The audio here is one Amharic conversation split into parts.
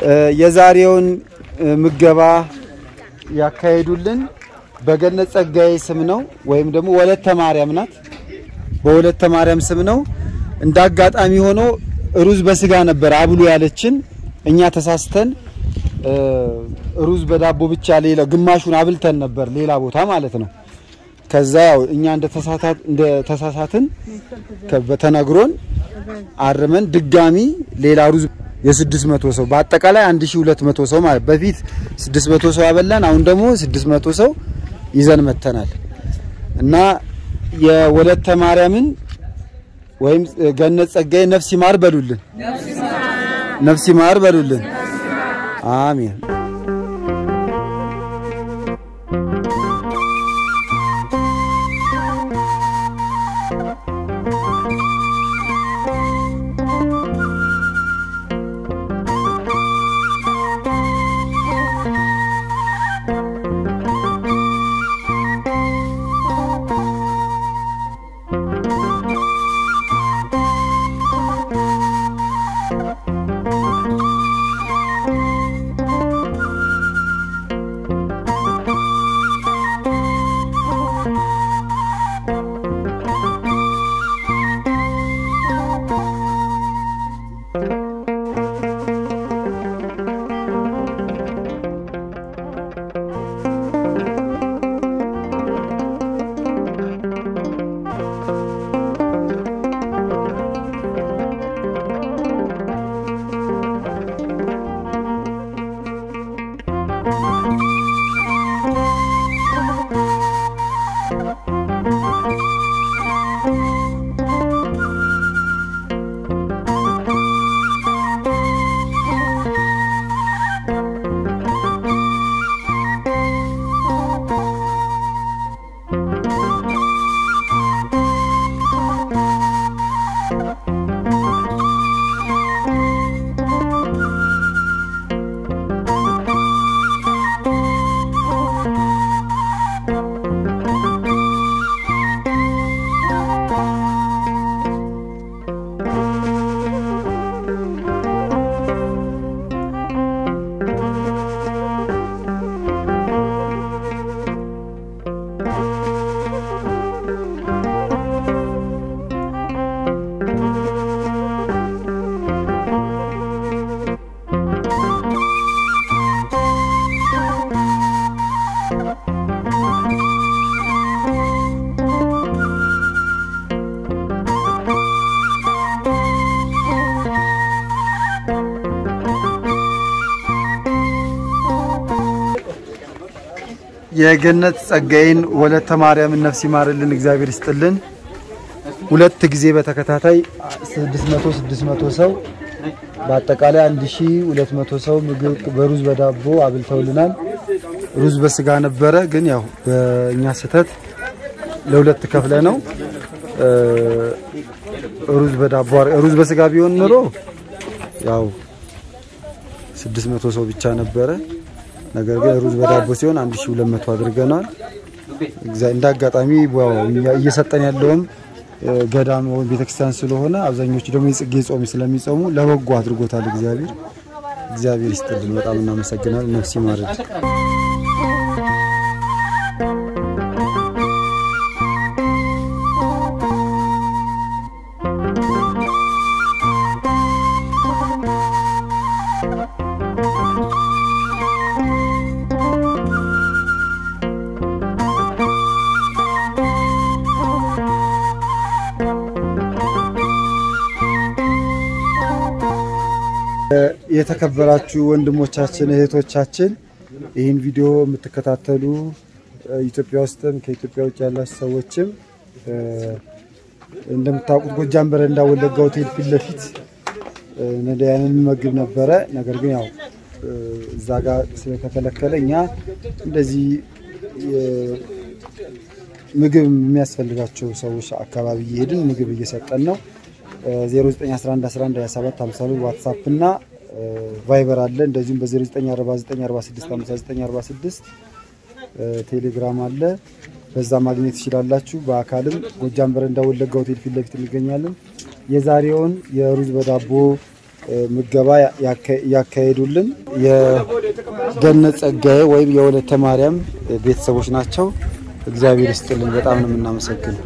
የዛሬውን ምገባ ያካሄዱልን በገነት ጸጋዬ ስም ነው፣ ወይም ደግሞ ወለተ ማርያም ናት። በወለተ ማርያም ስም ነው። እንደ አጋጣሚ ሆኖ ሩዝ በስጋ ነበር አብሉ ያለችን። እኛ ተሳስተን ሩዝ በዳቦ ብቻ ሌላ ግማሹን አብልተን ነበር ሌላ ቦታ ማለት ነው። ከዛ ያው እኛ እንደ ተሳሳትን ተነግሮን አርመን ድጋሚ ሌላ ሩዝ የ600 ሰው በአጠቃላይ 1200 ሰው ማለት በፊት 600 ሰው አበላን። አሁን ደግሞ 600 ሰው ይዘን መተናል እና የወለተ ማርያምን ወይም ገነት ጸጋዬ ነፍስ ይማር በሉልን፣ ነፍስ ይማር በሉልን። አሜን። የገነት ጸጋዬን ወለተ ማርያምን ነፍስ ይማርልን፣ እግዚአብሔር ይስጥልን። ሁለት ጊዜ በተከታታይ 600 600 ሰው በአጠቃላይ 1200 ሰው ምግብ በሩዝ በዳቦ አብልተውልናል። ሩዝ በስጋ ነበረ፣ ግን ያው በእኛ ስህተት ለሁለት ከፍለ ነው ሩዝ በዳቦ ሩዝ በስጋ ቢሆን ኖሮ ያው 600 ሰው ብቻ ነበረ። ነገር ግን ሩዝ በዳቦ ሲሆን 1200 አድርገናል። እንደ አጋጣሚ እየሰጠን ያለውም ገዳም ወይም ቤተክርስቲያን ስለሆነ አብዛኞቹ ደግሞ የጽጌ ጾም ስለሚጾሙ ለበጎ አድርጎታል እግዚአብሔር። እግዚአብሔር ይስጥልን። በጣም እናመሰግናል። ነፍስ ይማርልን። የተከበራችሁ ወንድሞቻችን እህቶቻችን፣ ይህን ቪዲዮ የምትከታተሉ ኢትዮጵያ ውስጥም ከኢትዮጵያ ውጭ ያላችሁ ሰዎችም እንደምታውቁት ጎጃም በረንዳ ወለጋ ሆቴል ፊት ለፊት ነዳያንን እንመግብ ነበረ። ነገር ግን ያው እዛ ጋር ስለተከለከለ እኛ እንደዚህ ምግብ የሚያስፈልጋቸው ሰዎች አካባቢ እየሄድን ምግብ እየሰጠን ነው። 0911112752 ዋትሳፕ እና ቫይበር አለ። እንደዚሁም በ0949465946 ቴሌግራም አለ። በዛ ማግኘት ትችላላችሁ። በአካልም ጎጃም በረንዳ ወለጋ ሆቴል ፊት ለፊት እንገኛለን። የዛሬውን የሩዝ በዳቦ ምገባ ያካሄዱልን የገነት ጸጋዬ ወይም የወለተ ማርያም ቤተሰቦች ናቸው። እግዚአብሔር ይስጥልን። በጣም ነው የምናመሰግነው።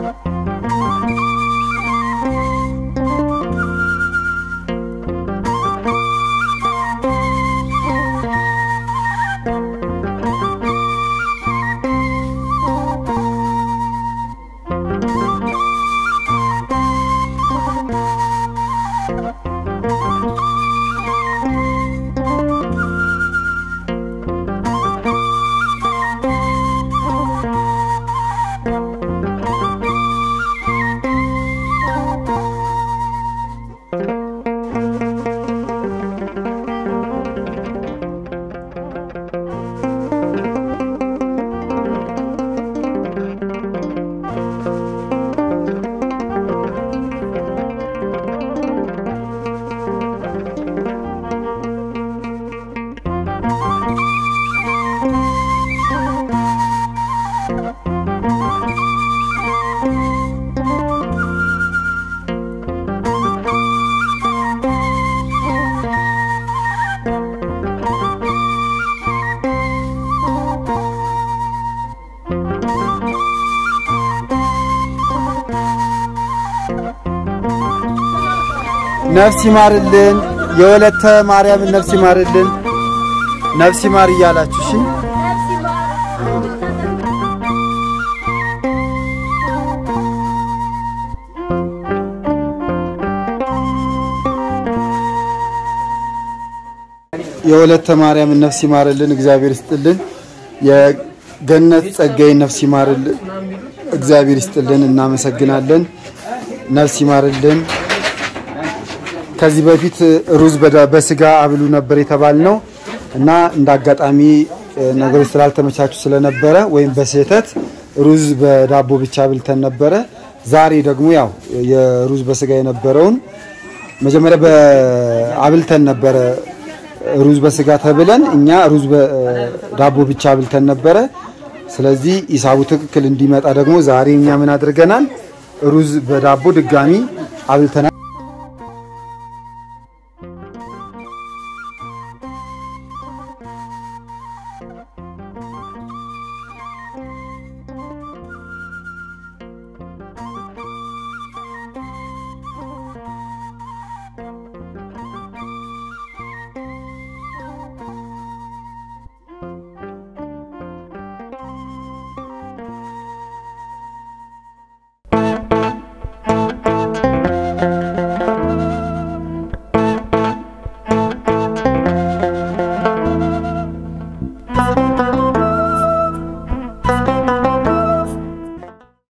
ነፍስ ይማርልን፣ የወለተ ማርያምን ነፍስ ይማርልን፣ ነፍስ ይማር እያላችሁ እሺ። የወለተ ማርያምን ነፍስ ይማርልን፣ እግዚአብሔር ይስጥልን። የገነት ጸጋዬ ነፍስ ይማርልን፣ እግዚአብሔር ይስጥልን። እናመሰግናለን። ነፍስ ይማርልን። ከዚህ በፊት ሩዝ በስጋ አብሉ ነበር የተባልነው እና እንደ አጋጣሚ ነገሮች ስላልተመቻቹ ስለነበረ ወይም በስህተት ሩዝ በዳቦ ብቻ አብልተን ነበረ። ዛሬ ደግሞ ያው የሩዝ በስጋ የነበረውን መጀመሪያ በአብልተን ነበረ ሩዝ በስጋ ተብለን እኛ ሩዝ በዳቦ ብቻ አብልተን ነበረ። ስለዚህ ሂሳቡ ትክክል እንዲመጣ ደግሞ ዛሬ እኛ ምን አድርገናል? ሩዝ በዳቦ ድጋሚ አብልተናል።